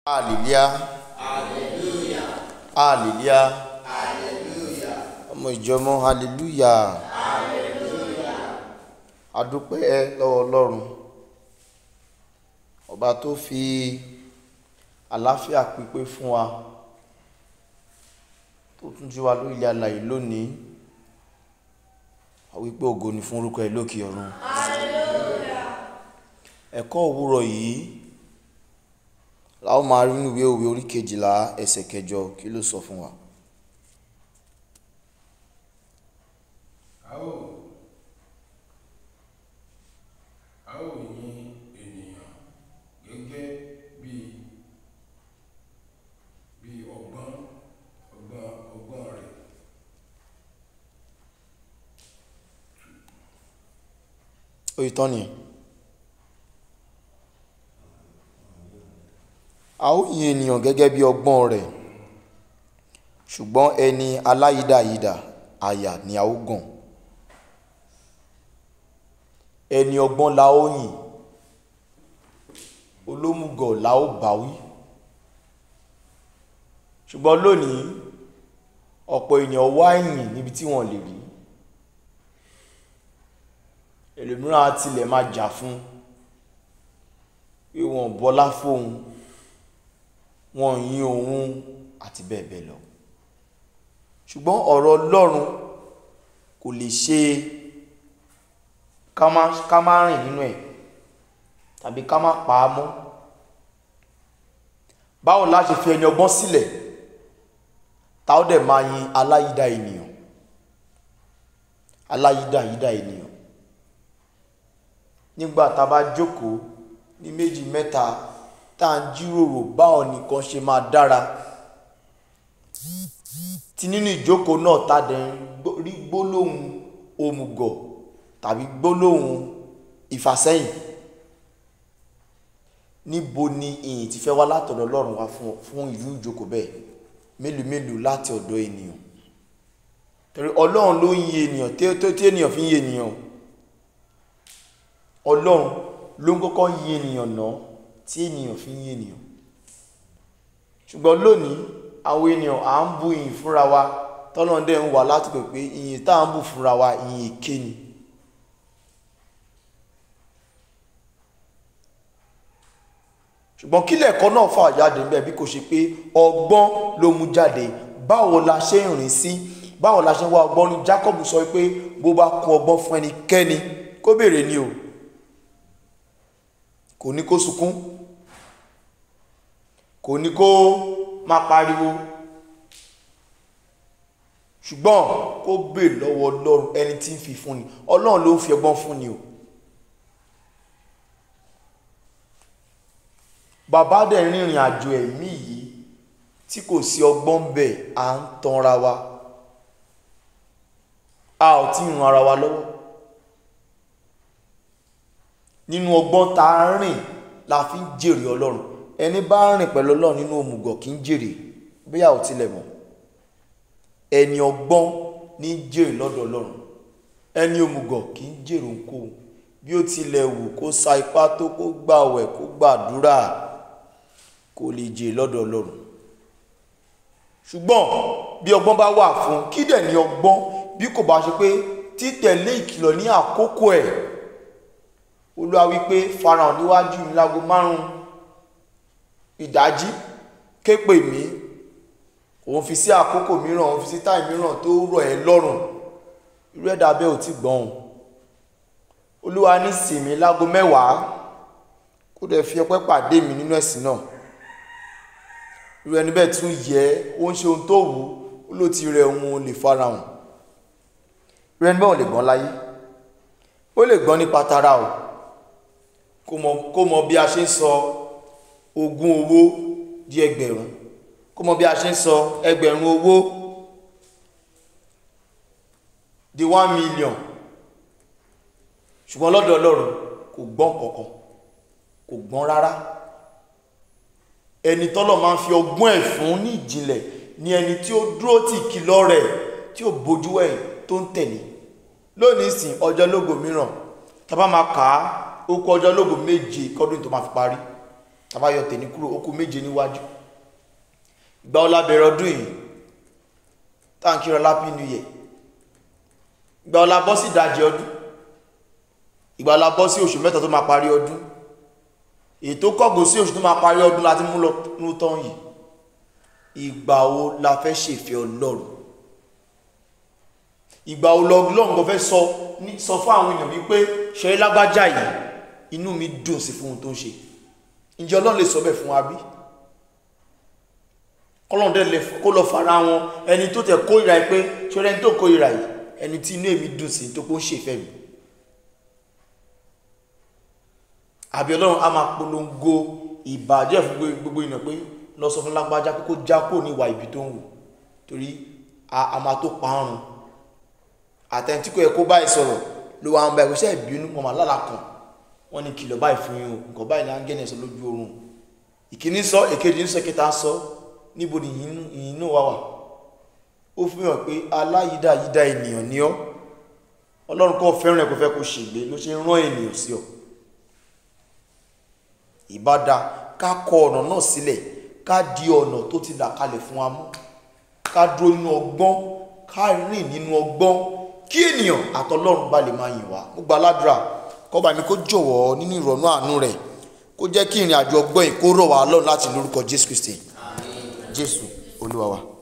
hallelujah hallelujah ọmọ ìjọmọ hallelujah adúpẹ́ lọ́wọ́ ọlọ́run ọba tó fi àlàáfíà pípé fún wa tó tún jí wa lórí ilẹ̀ alàyè lónìí a wípé ògo ni fún orúkọ ẹ̀ lókè ọ̀run ẹ̀kọ́ òwúrọ̀ yìí la ó máa rí nínú ìwé òwe orí kejìlá ẹsẹ̀ kẹjọ kí ló sọ fún wa. a ó a ó yin ènìyàn gẹ́gẹ́ bí bí ọgbọ́n ọgbọ́n ọgbọ́n rẹ̀ ó yí tán nìyẹn. a ó yin ènìyàn gẹ́gẹ́ bí ọgbọ́n rẹ̀ ṣùgbọ́n ẹni aláyídàyídà àyà ni a ó gàn ẹni ọgbọ́n la ó yìn olómùgọ̀ la ó báwí ṣùgbọ́n lónìí ọ̀pọ̀ ènìyàn wá ìyìn níbi tí wọ́n lè rí ẹlòmíràn á tilẹ̀ máa jà fún pé wọ́n bọlá fóun wọ́n yìn òun àti bẹ́ẹ̀ bẹ́ẹ̀ lọ ṣùgbọ́n ọ̀rọ̀ Ọlọ́run kò lè ṣe ká má ká má rìn nínú ẹ̀ tàbí ká má pa á mọ́ báwo la ṣe fi ẹni ọgbọ́n sílẹ̀ tá ó dẹ̀ máa yin aláyídá ènìyàn aláyídá yídá ènìyàn nígbà tá a bá jókòó ní méjì mẹ́ta tá à ń jíròrò báwo nìkan ṣe máa dára tí nínú ìjókòó náà tá a dẹ̀ ń rí gbólóhùn òmùgọ̀ tàbí gbólóhùn ìfàsẹ́yìn níbo ni ìyìn ti fẹ́ wá látọ̀dọ̀ Ọlọ́run wá fún fún ìlú ìjókòó bẹ́ẹ̀ mélòó mélòó láti ọ̀dọ̀ ènìyàn torí Ọlọ́run ló ń yin ènìyàn tí tí ènìyàn fi ń yin ènìyàn Ọlọ́run ló ń kọ́kọ́ yin ènìyàn náà tí ènìyàn fi ń yin ènìyàn ṣùgbọ́n lónìí àwọn ènìyàn à ń bu ìyìn fúnra wa tọ́nà dẹ̀ ń wà láti pè pé ìyìn tá à ń bù fúnra wa ìyìn èké ni ṣùgbọ́n kí lẹ̀kọ́ náà fà jáde ń bẹ̀ bí kò ṣe pé ọgbọ́n ló mú jáde báwo la ṣe ń rìn sí báwo la ṣe ń wá ọgbọ́n ní Jacob sọ pé bó bá kún ọgbọ́n fún ẹnikẹ́ni kó béèrè ni o kò ní kó sunkún kò ní kó máa pariwo ṣùgbọ́n kó béèrè lọ́wọ́ Ọlọ́run ẹni tí ń fi fún ni Ọlọ́run ló ń fi ọgbọ́n fún ni o bàbá dẹ̀ rìnrìn àjò ẹ̀mí yìí tí kò sí ọgbọ́n bẹ́ẹ̀ à ń tanra wa a ò tí ì ran ara wa lọ́wọ́ nínú ọgbọ́n tá a rìn la fi ń jèrè ọlọ́run ẹni bá rìn pẹ̀lú ọlọ́run nínú òmùgọ̀ kì í jèrè bóyá ò tilẹ̀ mọ̀ ẹni ọgbọ́n ní jèrè lọ́dọ̀ ọlọ́run ẹni òmùgọ̀ kì í jèrè ohunkóhun bí ó tilẹ̀ wù kó sa ipá tó kó gbàwẹ̀ kó gbàdúrà kó lè jèrè lọ́dọ̀ ọlọ́run ṣùgbọ́n bí ọgbọ́n bá wà fún kí dẹ̀ ní ọgbọ́n bí kò bá ṣe pé títẹ̀lé ìkìlọ̀ ní àkókò ẹ̀ olúwa wípé farahàn níwájú mi lágo márùn ìdájí ké pè mí òun fi sí àkókò mìíràn òun fi sí táì mìíràn tó rọ̀ ẹ́ lọ́rùn irú ẹ̀dá bẹ́ẹ̀ ò tí gbọ́n olúwa ní sinmi lágo mẹ́wàá kó dẹ̀ fi ọpẹ́ pàdé mi nínú ẹ̀sìn náà irú ẹni bẹ́ẹ̀ tún yẹ ó ń ṣe ohun tó wù ú ó ló ti rẹ òun lè farahàn irú ẹni bẹ́ẹ̀ ò lè gbọ́n láyé ó lè gbọ́n nípa tara o kó mọ kó mọ bí a ṣe ń sọ ogún owó di ẹgbẹ̀rún kó mọ bí a ṣe ń sọ ẹgbẹ̀rún owó di one million ṣùgbọ́n lọ́dọ̀ Ọlọ́run kò gbọ́n kankan kò gbọ́n rárá ẹni tọ́lọ̀ máa ń fi ọgbọ́n ẹ̀ fún ní ìjìnlẹ̀ ni ẹni tí ó dúró tì kìlọ̀ rẹ̀ tí ó bójú ẹ̀ tó ń tẹ̀lé lónìí sìn ọjọ́ lógo mìíràn tá bá máa kà á ó kú ọjọ́ lógo méje kọ́dún tó máa fi parí tàbáyọ tèmi kúrò ó kù méje níwájú ìgbà ọlá bẹ̀rẹ̀ ọdún yìí táǹkì rọ lápí new year ìgbà ọlá bọ́ sí ìdajì ọdún ìgbà ọlá bọ́ sí oṣù mẹ́ta tó máa parí ọdún èyí tó kọ́gùn sí oṣù tó máa parí ọdún láti mú lọ mú tán yìí ìgbà wo la fẹ́ ṣèfẹ́ ọlọ́run ìgbà wo lọ́gbọ́n kò fẹ́ sọ ní sọ fún àwọn èèyàn wípé ṣe lágbájá yìí inú mi dùn sí fún ohun tó ń ṣe ǹjẹ́ ọlọ́run lè sọ bẹ́ẹ̀ fún wa bí kọ́lọ́n dẹ̀ lè kó lọ fara wọn ẹni tó tẹ̀ kórìíra yìí pé ṣọlẹ́ ẹni tó kórìíra yìí ẹni tí inú èmi dùn sí tó kó ń ṣèfẹ́ mi àbí ọlọ́run á máa polongo ìbàjẹ́ fún gbogbo ìnà pé lọ sọ fún lágbájá pé kó já kó ní ìwà ibi tó ń wù torí a máa tó parun àtẹ̀ntí kò yẹ kó báyìí sọ̀rọ̀ ló wà ń bá ìwé iṣẹ́ ìbínú mọ̀mọ́ lálàá kan wọ́n ní kìlọ̀ báyìí fún yín o nǹkan báyìí ní áńgẹ́nì sọ lójú oorun ìkíní sọ èkejì ń sọ kẹta sọ níbo ni ìyìn náà wà wà ó fi hàn pé aláyídá yídá ènìyàn ni ọ́ ọlọ́run kọ́ fẹ́ràn ẹ̀ kó fẹ́ kó ṣègbè ló ṣe ń rán ènìyàn sí ọ ìbádá ká kọ ọ̀nà náà sílẹ̀ ká di ọ̀nà tó ti là kalẹ̀ fún wa mú ká dúró nínú ọgbọ́n ká rìn nínú ọgbọ́n kí ènìyàn àtọlọ́run bá lè máa yìn wá mo gba aládùúrà kọ́ba mi kó jọ̀wọ́ nínú ìrọ̀nú àánú rẹ̀ kó jẹ́ kí ìrìn àjò ọgbọ́n yìí kó rọ̀ wá lọ́run láti lórúkọ jésù kristi jésù olúwa wa.